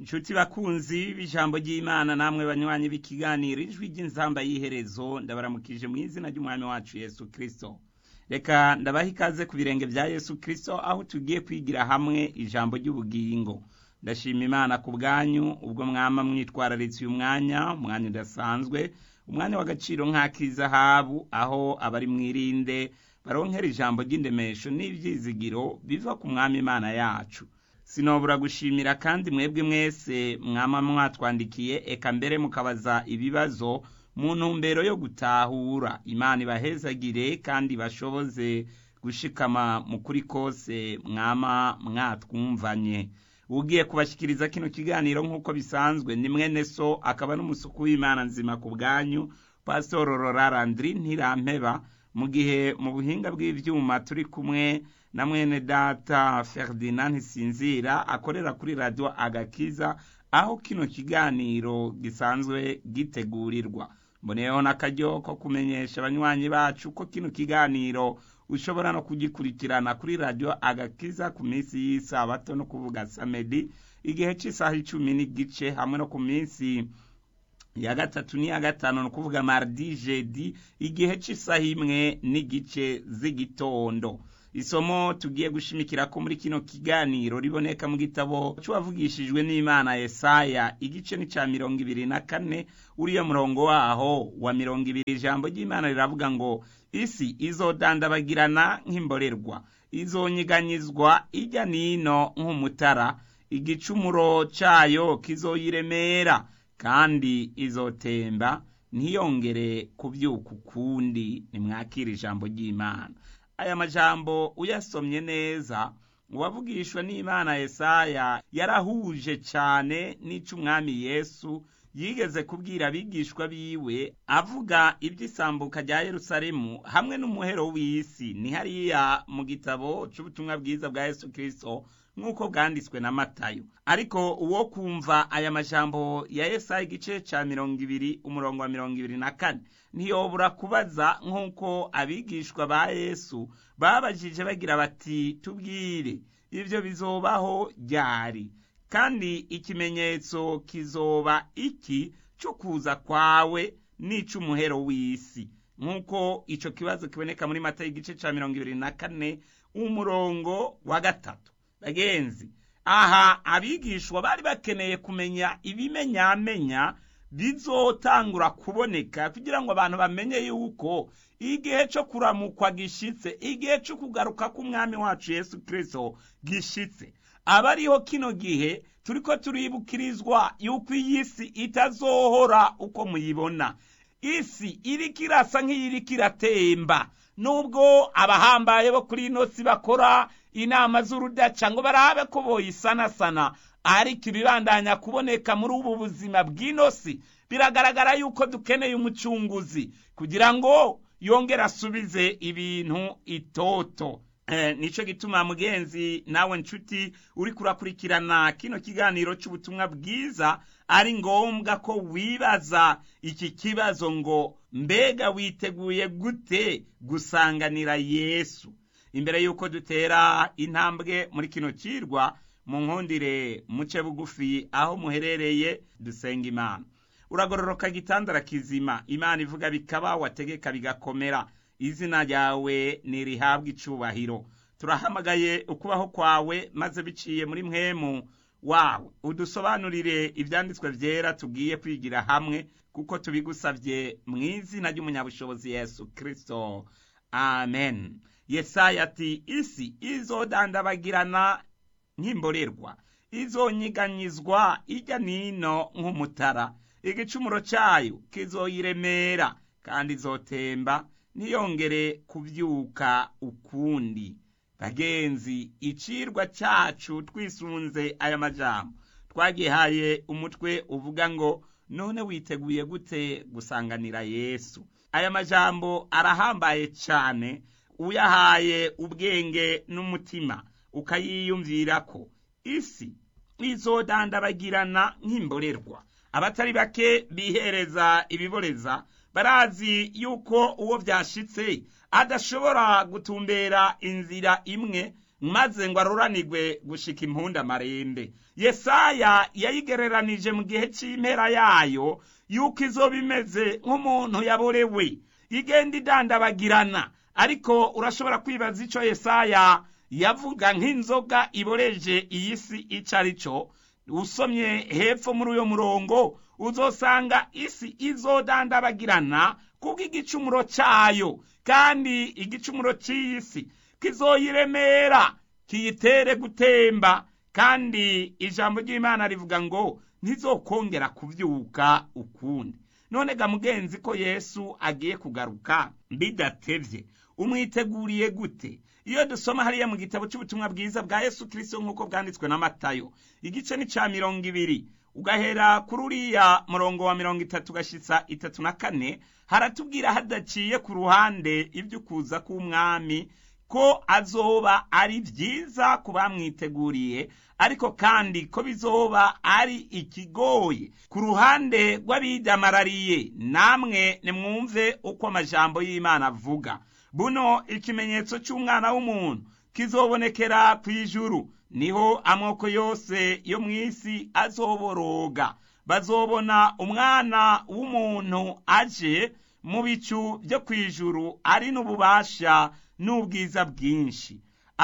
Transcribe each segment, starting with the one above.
inshuti bakunzi b'ijambo ry'imana namwe banywanyi b'ikiganiro ijwi ry'inzamba y'iherezo ndabaramukije mu izina ry'umwami wacu yesu kirisito reka ndabaha ikaze ku birenge bya yesu kirisito aho tugiye kwigira hamwe ijambo ry'ubugingo ndashima imana ku bwanyu ubwo mwama mwitwararitse uyu mwanya umwanya udasanzwe umwanya w'agaciro nk'ak'izahabu aho abari mwirinde baronkera ijambo ry'indemesho n'ibyizigiro biva ku mwami imana yacu sinobura gushimira kandi mwebwe mwese mwama mwatwandikiye eka mbere mukabaza ibibazo mu ntumbero yo gutahura imana ibahezagire kandi bashoboze gushikama mu kuri kose mwama mwatwumvanye ugiye kubashyikiriza kino kiganiro nk'uko bisanzwe ni mwene so akaba n'umusuku w'imana nzima ku bwanyu pasitoro rorarandiri ntirampeba mu gihe mu buhinga bw'ibyuma turi kumwe na mwene data Ferdinand ntisinzira akorera kuri radiyo agakiza aho kino kiganiro gisanzwe gitegurirwa mboneyeho n'akaryo ko kumenyesha abanywanyi bacu ko kino kiganiro ushobora no kugikurikirana kuri radiyo agakiza ku minsi y'isabato no kuvuga samedi igihe cy'isaha icumi n'igice hamwe no ku minsi ya gatatu n'iya gatanu ni ukuvuga mardi jedi igihe cy'isaha imwe n'igice z'igitondo isomo tugiye gushimikira ko muri kino kiganiro riboneka mu gitabo cy'uwavugishijwe n'imana Yesaya igice ni cya mirongo ibiri na kane uriya murongo waho wa mirongo ibiri ijambo ry'imana riravuga ngo isi izodandabagirana nk'imborerwa izonyiganyizwa ijya n'ino nk'umutara igicumuro cyayo kizoyiremera kandi izotemba ntiyongere kubyuka ukundi nimwakira ijambo ry'imana aya majambo uyasomye neza uwavugishwa n'imana Yesaya yarahuje cyane n'ic'umwami yesu yigeze kubwira abigishwa biwe avuga iby'isambuka rya yerusalemu hamwe n'umuhero w'isi ni hariya mu gitabo cy'ubutumwa bwiza bwa yesu kirisito nk'uko bwanditswe na matayo ariko uwo kumva aya majambo ya Yesaya igice cya mirongo ibiri umurongo wa mirongo ibiri na kane ntiyobora kubaza nk'uko abigishwa ba yesu babajije bagira bati tubwire ibyo bizobaho ryari kandi ikimenyetso kizoba iki cyo kuza kwawe n'ic'umuhero w'isi nk'uko icyo kibazo kiboneka muri mata y'igice cya mirongo ibiri na kane umurongo wa gatatu bagenzi aha abigishwa bari bakeneye kumenya ibimenyamenya bizotangura kuboneka kugira ngo abantu bamenye yuko igihe cyo kuramukwa gishitse igihe cyo kugaruka k'umwami wacu yesu kirisito gishitse aba ariho kino gihe turi ko turibukirizwa yuko iyi si itazohora uko muyibona isi iriko irasa nk'iyiriko iratemba nubwo abahambaye bo kuri ino si bakora inama z'urudaca ngo barabe ko boyisanasana ariko ibibandanya kuboneka muri ubu buzima bw'ino si biragaragara yuko dukeneye umucunguzi kugira ngo yongere asubize ibintu itoto nicyo gituma mugenzi nawe nshuti uri kurakurikirana kino kiganiro cy'ubutumwa bwiza ari ngombwa ko wibaza iki kibazo ngo mbega witeguye gute gusanganira yesu imbere y'uko dutera intambwe muri kino kirwa mu nkundire muce bugufi aho muherereye dusenga imana uragororoka gitandara kizima imana ivuga bikaba wategeka bigakomera izina ryawe ntirihabwe icubahiro turahamagaye ukubaho kwawe maze biciye muri mwemu wawe udusobanurire ibyanditswe byera tugiye kwigira hamwe kuko tubigusabye mu izina ry'umunyabushobozi yesu kirisito amen yesaya ati isi izodandabagirana nk'imborerwa izonyiganyizwa ijya n'ino nk'umutara igicumuro cyayo kizoyiremera kandi izotemba ntiyongere kubyuka ukundi bagenzi icirwa cyacu twisunze aya majambo twagihaye umutwe uvuga ngo none witeguye gute gusanganira yesu aya majambo arahambaye cyane uyahaye ubwenge n'umutima ukayiyumvira ko isi izodandabagirana nk'imborerwa abatari bake bihereza ibiboreza barazi yuko uwo byashitse adashobora gutumbera inzira imwe maze ngo aruranirwe gushika impunda amarembe yesaya yayigereranije mu gihe cy'impera yayo yuko izoba imeze nk'umuntu yaborewe igenda idandabagirana ariko urashobora kwibaza icyo yesaya yavuga nk'inzoga iboreje iyi si icyo ari cyo usomye hepfo muri uyo murongo uzosanga isi izodandabagirana kuko igicumuro cyayo kandi igicumuro cy'iyi si kizoyiremera kiyitere gutemba kandi ijambo ry'imana rivuga ngo ntizokongera kubyuka ukundi none ga mugenzi ko yesu agiye kugaruka bidatevye umwiteguriye gute iyo dusoma hariya mu gitabo cy'ubutumwa bwiza bwa yesu kirisito nk'uko bwanditswe na matayo igice ni cya mirongo ibiri ugahera kuri uriya murongo wa mirongo itatu ugashyitsa itatu na kane haratubwira hadaciye ku ruhande iby'ukuza k'umwami ko azoba ari byiza ku bamwiteguriye ariko kandi ko bizoba ari ikigoye ku ruhande rw'abidamarariye namwe nimwumve uko amajambo y'imana avuga buno ikimenyetso cy'umwana w'umuntu kizobonekera ku ijuru niho amoko yose yo mu isi azoboroga bazobona umwana w'umuntu aje mu bicu byo ku ijuru ari n'ububasha n'ubwiza bwinshi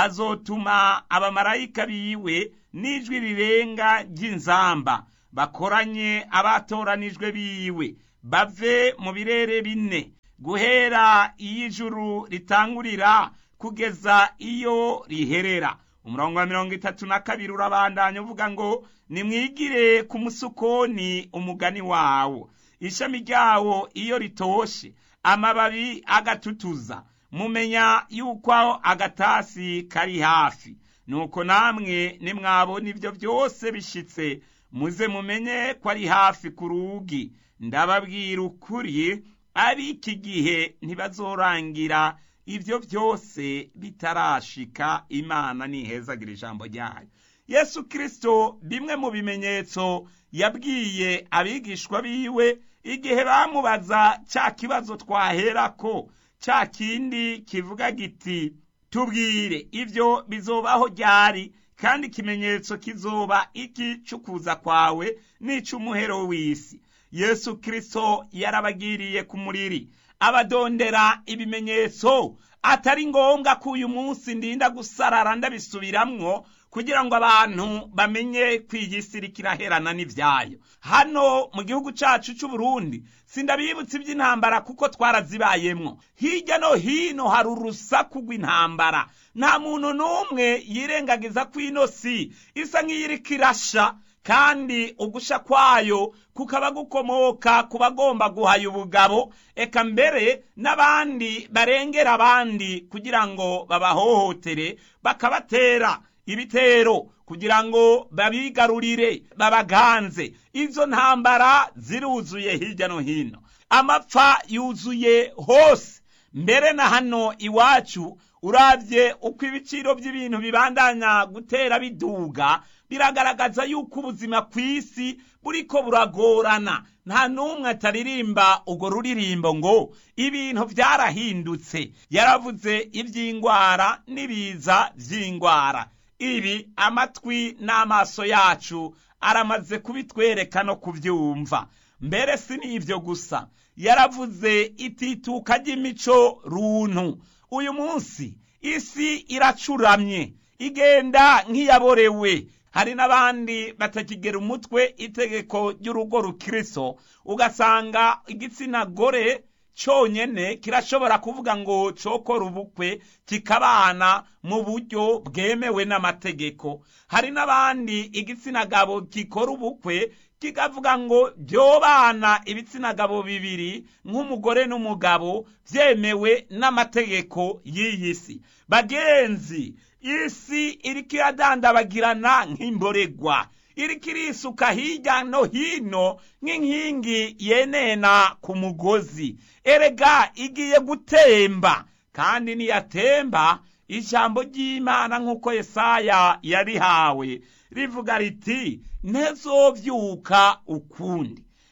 azotuma abamarayika biwe n'ijwi rirenga ry'inzamba bakoranye abatoranijwe biwe bave mu birere bine guhera iyo ijuru ritangurira kugeza iyo riherera umurongo wa mirongo itatu na kabiri urabandanya uvuga ngo nimwigire ku musukoni umugani wawo ishami ryawo iyo ritoshe amababi agatutuza mumenya yuko agatasi kari hafi nuko namwe nimwabona ibyo byose bishitse muze mumenye ko ari hafi ku rugi ndababwira ukuri ab'iki gihe ntibazorangira ibyo byose bitarashika imana nihezagira ijambo ryayo yesu kirisito bimwe mu bimenyetso yabwiye abigishwa biwe igihe bamubaza cya kibazo twaherako cya kindi kivuga giti tubwire ibyo bizobaho ryari kandi ikimenyetso kizoba iki cy'ukuza kwawe n'icy'umuhero w'isi yesu kirisito yarabagiriye ku muriri abadondera ibimenyetso atari ngombwa ko uyu munsi ndinda gusarara ndabisubiramwo kugira ngo abantu bamenye ko iyi si irikiraherana n'ibyayo hano mu gihugu cyacu cy'u Burundi sindabibutsa iby'intambara kuko twarazibayemwo hirya no hino hari urusaku rw'intambara nta muntu n'umwe yirengagiza ko ino si isa nk'iyiriko irasha kandi ugusha kwayo kukaba gukomoka ku bagomba guhaya ubugabo eka mbere n'abandi barengera abandi kugira ngo babahohotere bakabatera ibitero kugira ngo babigarurire babaganze izo ntambara ziruzuye hirya no hino amapfa yuzuye hose mbere na hano iwacu urabye uko ibiciro by'ibintu bibandanya gutera biduga biragaragaza yuko ubuzima ku isi buriko buragorana nta n'umwe ataririmba urwo ruririmbo ngo ibintu byarahindutse yaravuze iby'indwara n'ibiza by'indwara ibi amatwi n'amaso yacu aramaze kubitwereka no kubyumva mbere si n'ibyo gusa yaravuze itituka ry'imico runtu uyu munsi isi iracuramye igenda nk'iyaborewe hari n'abandi batakigera umutwe itegeko ry'urugo rukiriso ugasanga igitsina gore cyonyine kirashobora kuvuga ngo cokora ubukwe kikabana mu buryo bwemewe n'amategeko hari n'abandi igitsina gabo gikora ubukwe kikavuga ngo byobana ibitsina gabo bibiri nk'umugore n'umugabo byemewe n'amategeko y'iyi si bagenzi isi iriko iradandabagirana nk'imboregwa iriko irisuka hirya no hino nk'inkingi yenena ku mugozi erega igiye gutemba kandi niyatemba ijambo ry'imana nk'uko yesaya yarihawe rivuga riti ntezovyuka ukundi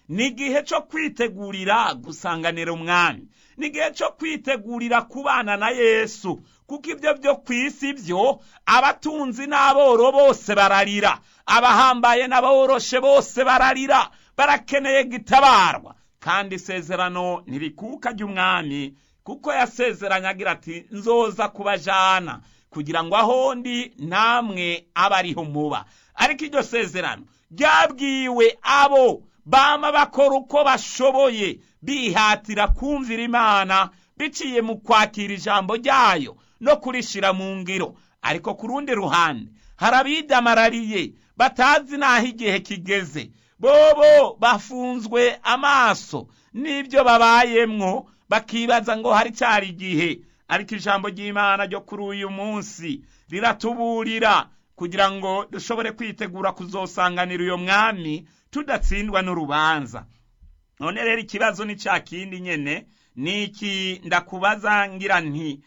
ni igihe cyo kwitegurira gusanganira umwami ni igihe cyo kwitegurira kubana na yesu kuko ibyo byo ku isi byo abatunzi n'aboro bose bararira abahambaye n'aboroshe bose bararira barakeneye gitabarwa kandi isezerano ntirikuka ry'umwami kuko yasezeranye agira ati nzoza kubajana kugira ngo aho ndi namwe abe ariho muba ariko iryo sezerano ryabwiwe abo bama bakora uko bashoboye bihatira kumvira imana biciye mu kwakira ijambo ryayo no kurishira mu ngiro ariko ku rundi ruhande hari abidamarariye batazi n'aho igihe kigeze bobo bafunzwe amaso n'ibyo babayemwo bakibaza ngo hari cyari igihe ariko ijambo ry'imana ryo kuri uyu munsi riratuburira kugira ngo dushobore kwitegura kuzosanganira uyo mwami tudatsindwa n'urubanza none rero ikibazo ni cya kindi nyene ni iki ndakubaza ngira nti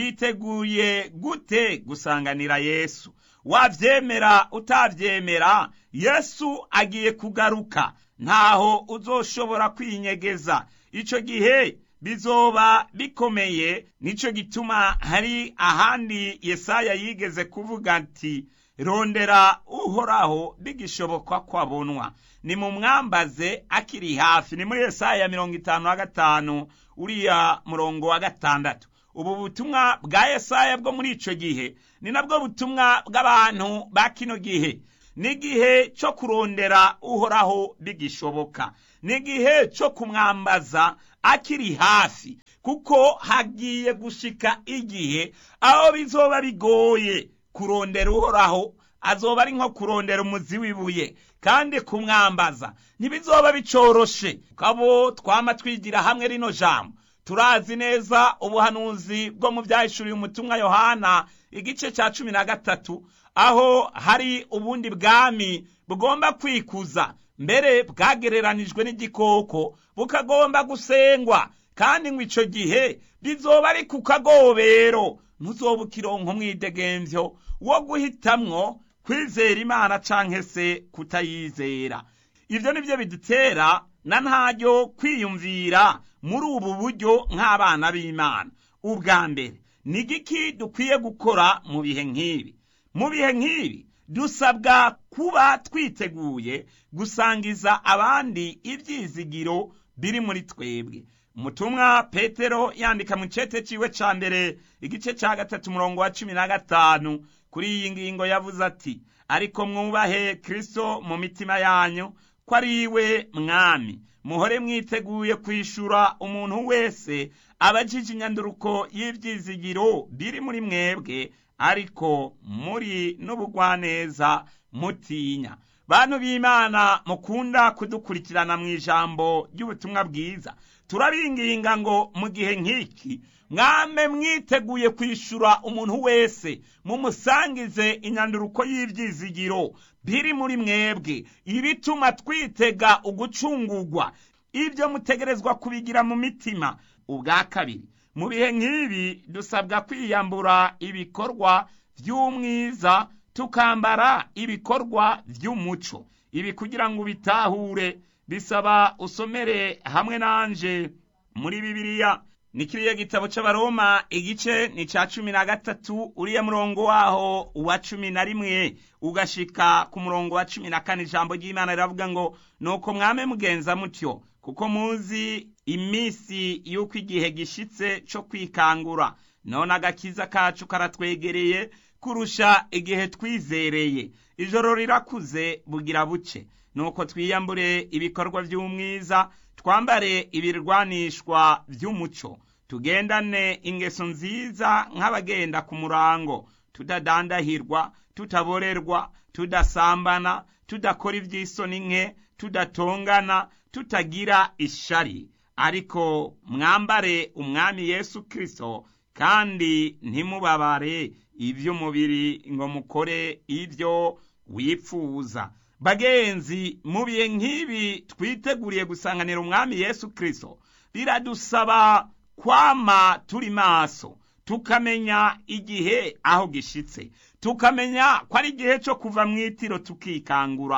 witeguye gute gusanganira yesu wavyemera utavyemera yesu agiye kugaruka ntaho uzoshobora kwinyegeza ico gihe bizoba bikomeye nico gituma hari ahandi yesaya yigeze kuvuga ati rondera uhoraho bigishoboka ko abonwa ni mu mwambaze akiri hafi ni muri yesaya mirongo itanu na gatanu uriya murongo wa gatandatu ubu butumwa bwa yesaya bwo muri ico gihe ni nabwo butumwa bw'abantu ba kino gihe ni igihe cyo kurondera uhoraho bigishoboka ni igihe cyo kumwambaza akiri hafi kuko hagiye gushika igihe aho bizoba bigoye kurondera uhoraho azoba ari nko kurondera umuzi w'ibuye kandi kumwambaza ntibizoba bicoroshe kabo twama twigira hamwe rino jambo turazi neza ubuhanuzi bwo mu byahishuriye umutumwa yohana igice cya cumi na gatatu aho hari ubundi bwami bugomba kwikuza mbere bwagereranijwe n'igikoko bukagomba gusengwa kandi ngo icyo gihe bizoba ari ku kagobero ntuzoba ukironka umwidegemvyo wo guhitamwo kwizera imana canke se kutayizera ibyo ni byo bidutera na ntaryo kwiyumvira muri ubu buryo nk'abana b'imana ubwa mbere ni igiki dukwiye gukora mu bihe nk'ibi mu bihe nk'ibi dusabwa kuba twiteguye gusangiza abandi ibyizigiro biri muri twebwe umutumwa petero yandika mu cete ciwe ca mbere igice ca gatatu umurongo wa cumi na gatanu kuri iyi ngingo yavuze ati ariko mwubahe kristo mu mitima yanyu ko ari iwe mwami muhore mwiteguye kwishura umuntu wese abajije inyanduruko y'ibyizigiro biri muri mwebwe ariko muri n'ubugwaneza mutinya bantu b'imana mukunda kudukurikirana mu ijambo ry'ubutumwa bwiza turabinginga ngo mu gihe nk'iki mwame mwiteguye kwishura umuntu wese mumusangize inyanduruko y'ibyizigiro biri muri mwebwe ibituma twitega ugucungurwa ibyo mutegerezwa kubigira mu mitima ubwa kabiri mu bihe nk'ibi dusabwa kwiyambura ibikorwa by'umwiza tukambara ibikorwa by'umuco ibi kugira ngo ubitahure bisaba usomere hamwe nanje muri bibiliya ni kiriya gitabo c'abaroma igice ni ca cumi na gatatu uriya murongo waho wa cumi na rimwe ugashika ku murongo wa cumi na kane ijambo ry'imana riravuga ngo nuko mwame mugenza mutyo kuko muzi iminsi y'uko igihe gishitse co kwikangura none agakiza kacu karatwegereye kurusha igihe twizereye ijoro rirakuze bugira buce nuko twiyambure ibikorwa by'umwiza twambare ibirwanishwa by'umuco tugendane ingeso nziza nk'abagenda ku murango tudadandahirwa tutaborerwa tudasambana tudakora iby'isoni nke tudatongana tutagira ishari ariko mwambare umwami yesu kirisito kandi ntimubabare iby'umubiri ngo mukore ibyo wipfuza bagenzi mu bihe nk'ibi twiteguriye gusanganira umwami yesu kirisito biradusaba kwama turi maso tukamenya igihe aho gishitse tukamenya ko ari igihe cyo kuva mu itiro tukikangura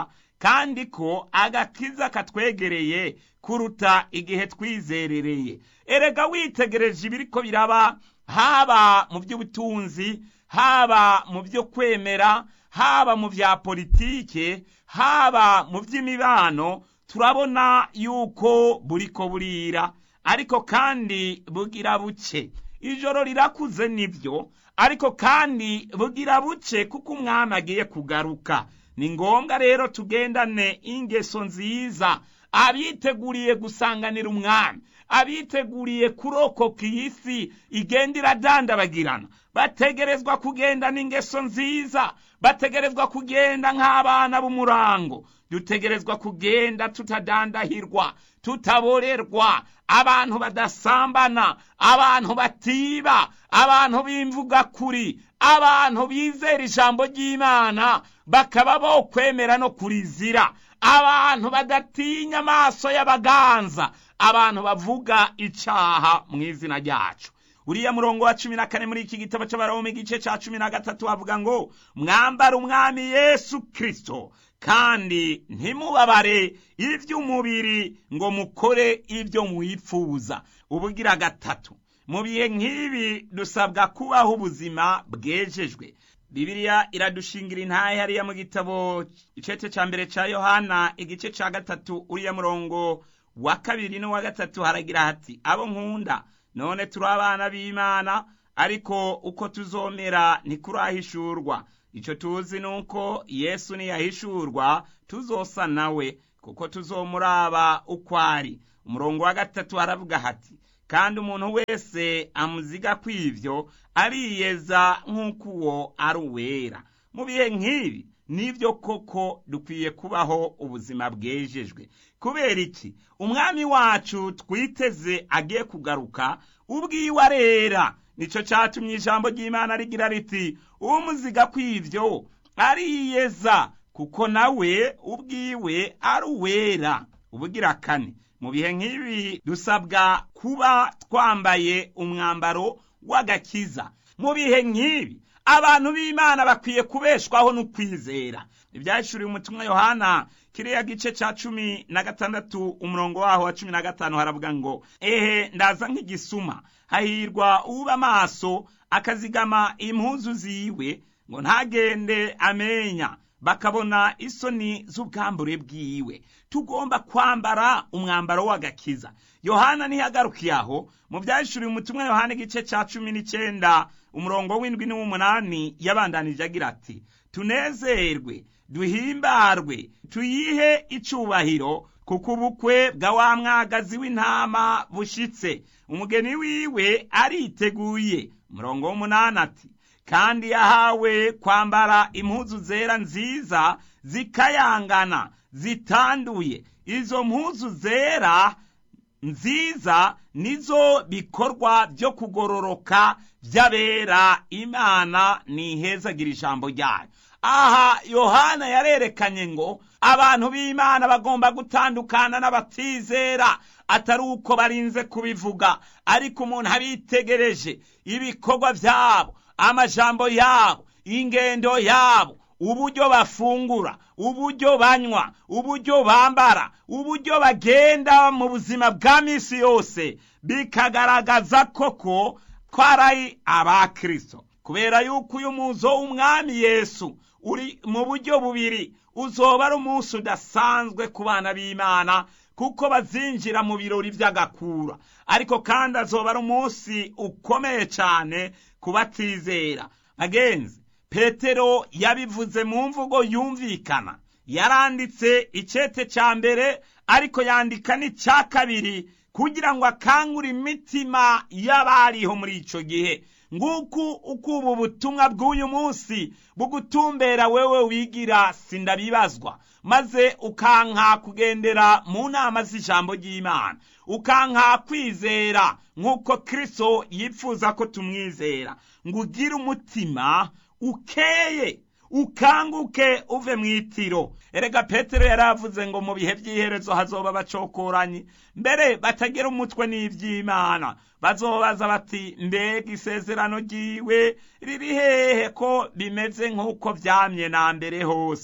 kandi ko agakiza katwegereye kuruta igihe twizerereye erega witegereje ibiriko biraba haba mu by'ubutunzi haba mu byo kwemera haba mu bya politike haba mu by'imibano turabona yuko buriko burira ariko kandi bugira buke ijoro rirakuze nibyo ariko kandi bugira buke kuko umwami agiye kugaruka ni ngombwa rero tugendane ingeso nziza abiteguriye gusanganira umwami abiteguriye kurokoka iyi si igenda iradandabagirana bategerezwa kugendana ingeso nziza bategerezwa kugenda nk'abana b'umurango dutegerezwa kugenda tutadandahirwa tutaborerwa abantu badasambana abantu batiba abantu b'imvuga kuri abantu bizera ijambo ry'imana bakaba bo kwemera no kurizira abantu badatinya amaso y'abaganza abantu bavuga icaha mu izina ryacu uriya murongo wa cumi na kane muri iki gitabo cy'abaroma igice cya cumi na gatatu havuga ngo mwambara umwami yesu kirisito kandi ntimubabare iby'umubiri ngo mukore ibyo mwifuza ubugira gatatu mu bihe nk'ibi dusabwa kubaho ubuzima bwejejwe bibiliya iradushingira intahe hariya mu gitabo icece cya mbere cya yohana igice cya gatatu uriya murongo wa kabiri n'uwa gatatu haragira hati abo nkunda none turi abana b'imana ariko uko tuzomera ntikurahishurwa icyo tuzi ni uko yesu niyahishurwa tuzosa nawe kuko tuzomuraba uko ari umurongo wa gatatu haravuga hati kandi umuntu wese amuziga kw'ibyo ariyeza nk'uko uwo ari uwera mu bihe nk'ibi nibyo koko dukwiye kubaho ubuzima bwejejwe kubera iki umwami wacu twiteze agiye kugaruka ubwiwe arera nicyo cyatumye ijambo ry'imana rigira riti umuziga kw'ibyo ariyeza kuko nawe ubwiwe ari uwera ubugira kane mu bihe nk'ibi dusabwa kuba twambaye umwambaro w'agakiza mu bihe nk'ibi abantu b'imana bakwiye kubeshwaho n'ukwizera ibyahishuriwe umutumwa yohana kiriya gice cya cumi na gatandatu umurongo waho wa cumi na gatanu haravuga ngo ehe ndaza nk'igisuma hahirwa uba amaso akazigama impuzu ziwe ngo ntagende amenya bakabona isoni z'ubwambure bwiwe tugomba kwambara umwambaro w'agakiza yohana ntiyagarukiye aho mu byahishuriwe umutumwa yohana igice cya cumi n'icyenda umurongo w'indwi n'uw'umunani yabandanije agira ati tunezerwe duhimbarwe tuyihe icyubahiro kuko ubukwe bwa wa mwagazi w'intama bushitse umugeni wiwe ariteguye umurongo w'umunani ati kandi yahawe kwambara impuzu zera nziza zikayangana zitanduye izo mpuzu zera nziza nizo bikorwa byo kugororoka by'abera imana nihezagira ijambo ryayo aha yohana yarerekanye ngo abantu b'imana bagomba gutandukana n'abatizera atari uko barinze kubivuga ariko umuntu abitegereje ibikorwa byabo amajambo yabo ingendo yabo uburyo bafungura uburyo banywa uburyo bambara uburyo bagenda mu buzima bwa minsi yose bikagaragaza koko ko ari abakristo kubera yuko uyu muzo w'umwami yesu uri mu buryo bubiri uzoba ari umunsi udasanzwe ku bana b'imana kuko bazinjira mu birori by'agakura ariko kandi azoba ari umunsi ukomeye cyane ku batizera agenzi petero yabivuze mu mvugo yumvikana yaranditse icyete cya mbere ariko yandika n'icya kabiri kugira ngo akangure imitima y'abariho muri icyo gihe nguku uko ubu butumwa bw'uyu munsi bugutumbera wewe wigira sindabibazwa maze ukanka kugendera mu nama z'ijambo ry'imana ukanka kwizera nk'uko kirisito yifuza ko tumwizera ngo ugire umutima ukeye ukanguke uve mu itiro erega petero yari avuze ngo mu bihe by'iherezo hazoba bacokoranye mbere batagira umutwe n'iby'imana bazobaza bati mbega isezerano ryiwe riri hehe ko bimeze nk'uko byamye na mbere hose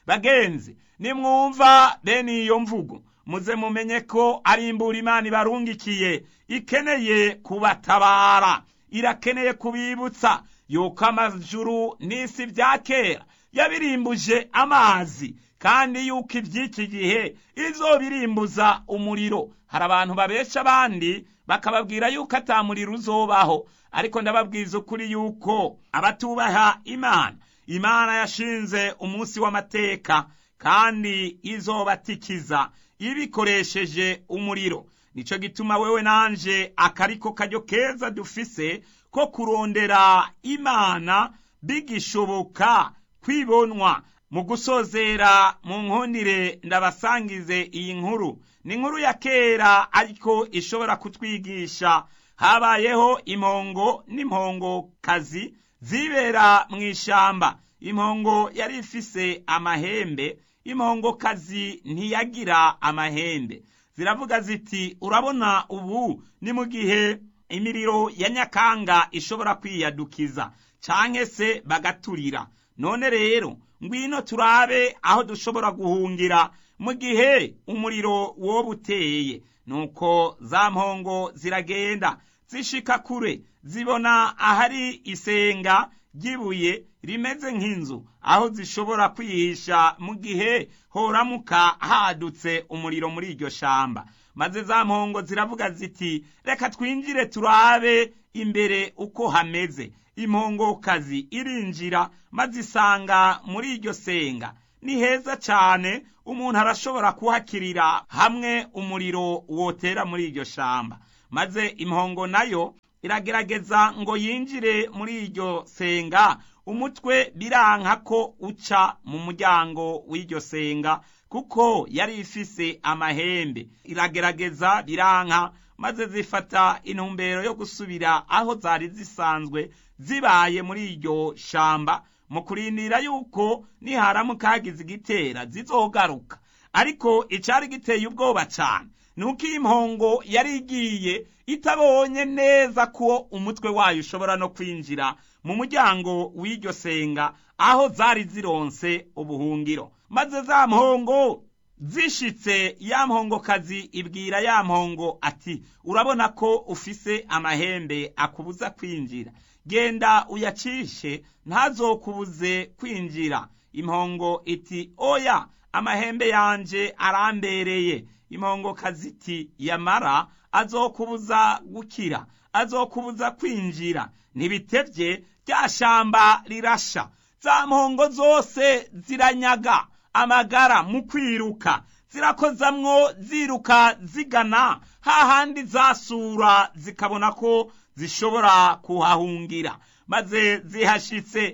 bagenzi nimwumva bene iyo mvugo muze mumenye ko ari imbura imana ibarungikiye ikeneye kubatabara irakeneye kubibutsa yuko amajuru n'isi bya kera yabirimbuje amazi kandi yuko iby'iki gihe izobirimbuza umuriro hari abantu babesha abandi bakababwira yuko atamuriro uzobaho ariko ndababwiza ukuri yuko abatubaha imana imana yashinze umunsi w'amateka kandi izobatikiza ibikoresheje umuriro nicyo gituma wewe nanje akariko karyo keza dufise ko kurondera imana bigishoboka kwibonwa mu gusozera mu nkundire ndabasangize iyi nkuru ni inkuru ya kera ariko ishobora kutwigisha habayeho impongo n'impongokazi zibera mu ishamba impongo yari ifise amahembe impongokazi ntiyagira amahembe ziravuga ziti urabona ubu ni mu gihe imiriro ya nyakanga ishobora kwiyadukiza canke se bagaturira none rero ngwino turabe aho dushobora guhungira mu gihe umuriro woba uteye nuko za mpongo ziragenda zishika kure zibona ahari isenga ry'ibuye rimeze nk'inzu aho zishobora kwihisha mu gihe horamuka hadutse umuriro muri iryo shamba maze za mpongo ziravuga ziti reka twinjire turabe imbere uko hameze impongokazi irinjira maze isanga muri iryo senga ni heza cyane umuntu arashobora kuhakirira hamwe umuriro wotera muri iryo shamba maze impongo nayo iragerageza ngo yinjire muri iryo senga umutwe biranka ko uca mu muryango w'iryo senga kuko yari ifise amahembe iragerageza biranka maze zifata intumbero yo gusubira aho zari zisanzwe zibaye muri iryo shamba mu kurindira yuko niharamuka hagize igitera zizogaruka ariko icari giteye ubwoba cyane nuko iyi mpongo yari igiye itabonye neza ko umutwe wayo ushobora no kwinjira mu muryango w'iryo senga aho zari zironse ubuhungiro maze za mpongo zishitse ya mpongokazi ibwira ya mpongo ati urabona ko ufise amahembe akubuza kwinjira genda uyacishe ntazokubuze kwinjira impongo iti oya amahembe yanje arambereye impongokazi iti yamara azokubuza gukira azokubuza kwinjira ntibitevye rya shamba rirasha za mpongo zose ziranyaga amagara mu kwiruka zirakozamwo ziruka zigana hahandi zasura zikabona ko zishobora kuhahungira maze zihashitse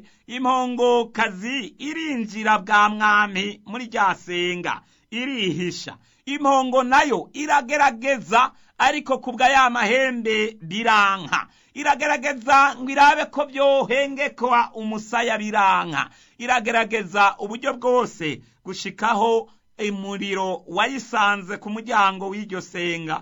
impongokazi irinjira bwa mwami muri rya senga irihisha impongo nayo iragerageza ariko kubwa ya mahembe biranka iragerageza ngo irabe ko byohengekwa umusaya biranka iragerageza uburyo bwose gushikaho umuriro wayisanze ku muryango w'iryo senga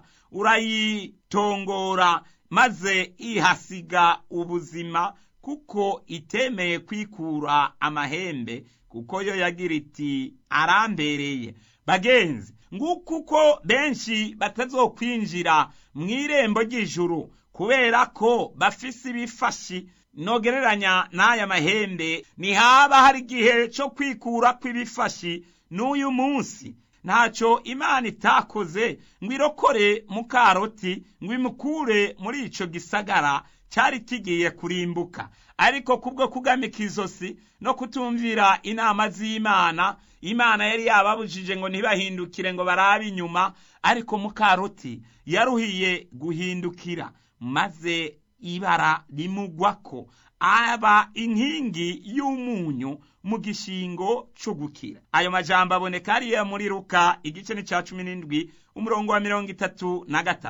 urayitongora maze ihasiga ubuzima kuko itemeye kwikura amahembe kuko yo yagira iti arambereye bagenzi nguko uko benshi batazokwinjira mu irembo ry'ijuru kubera ko bafise ibifashi nogereranya n'aya mahembe ntihaba hari igihe cyo kwikura kw'ibifashi n'uyu munsi ntacyo imana itakoze ngo irokore mukaroti ngo imukure muri icyo gisagara cyari kigiye kurimbuka ariko kubwo kugamika izosi no kutumvira inama z'imana imana yari yababujije ngo ntibahindukire ngo barabe inyuma ariko mukaroti yaruhiye guhindukira maze ibara rimugwako aba inkingi y'umunyu mu gishingo cyo gukira ayo majambo aboneka hariya muri ruka igice ni cya cumi n'indwi umurongo wa mirongo itatu na gatatu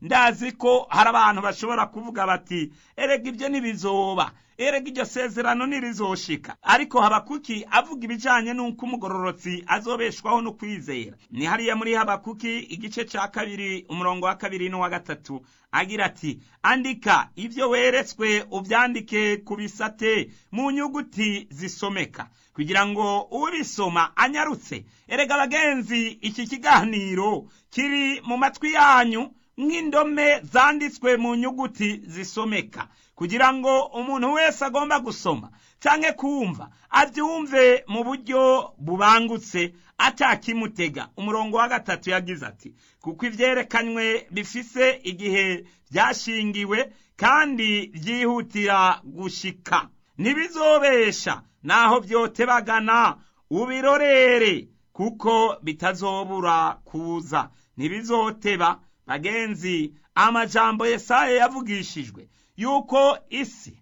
ndazi ko hari abantu bashobora kuvuga bati erega ibyo ntibizoba erega iryo sezerano ntirizoshika ariko habakuki avuga ibijanye n'uko umugororotsi azobeshwaho no kwizera ni hariya muri habakuki igice ca kabiri umurongo wa kabiri n'uwa gatatu agira ati andika ibyo weretswe ubyandike ku bisate mu nyuguti zisomeka kugira ngo ubisoma anyarutse erega abagenzi iki kiganiro kiri mu matwi yanyu nk'indome zanditswe mu nyuguti zisomeka kugira ngo umuntu wese agomba gusoma canke kumva abyumve mu buryo bubangutse atakimutega umurongo wa gatatu yagize ati kuko ivyerekanywe bifise igihe vyashingiwe kandi vyihutira gushika ntibizobesha naho vyotebagana ubirorere kuko bitazobura kuza ntibizoteba bagenzi amajambo yesaya yavugishijwe yuko isi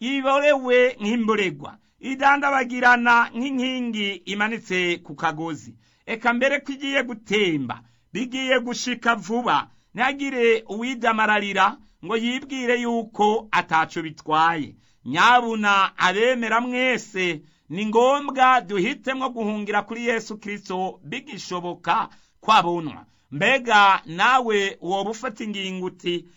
iborewe nk'imboregwa idandabagirana nk'inkingi imanitse ku kagozi eka mbere ko igiye gutemba bigiye gushika vuba ntihagire uwidamararira ngo yibwire yuko ataco bitwaye nyabuna abemera mwese ni ngombwa duhitemwo guhungira kuri yesu kirisito bigishoboka kwabunwa mbega nawe woba ufata ingingo uti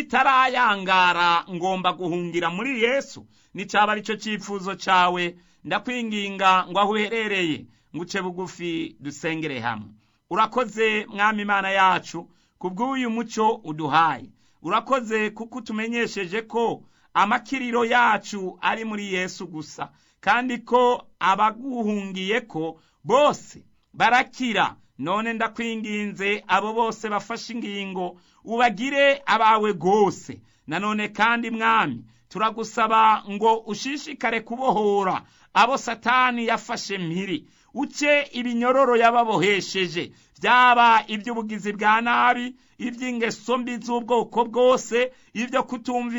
bitarayangara ngomba guhungira muri yesu nicaba arico cifuzo cawe ndakwinginga ngo aho uherereye nguce bugufi dusengere hamwe urakoze mwami imana yacu kubw'uyu muco uduhaye urakoze kuko utumenyesheje ko amakiriro yacu ari muri yesu gusa kandi ko abaguhungiye ko bose barakira none ndakwinginze abo bose bafashe ingingo ubagire abawe rwose nanone kandi mwami turagusaba ngo ushishikare kubohora abo satani yafashe mpiri uce ibinyororo yababohesheje byaba iby'ubugizi bwa nabi iby'ingeso mbi z'ubwoko bwose ibyo kutumva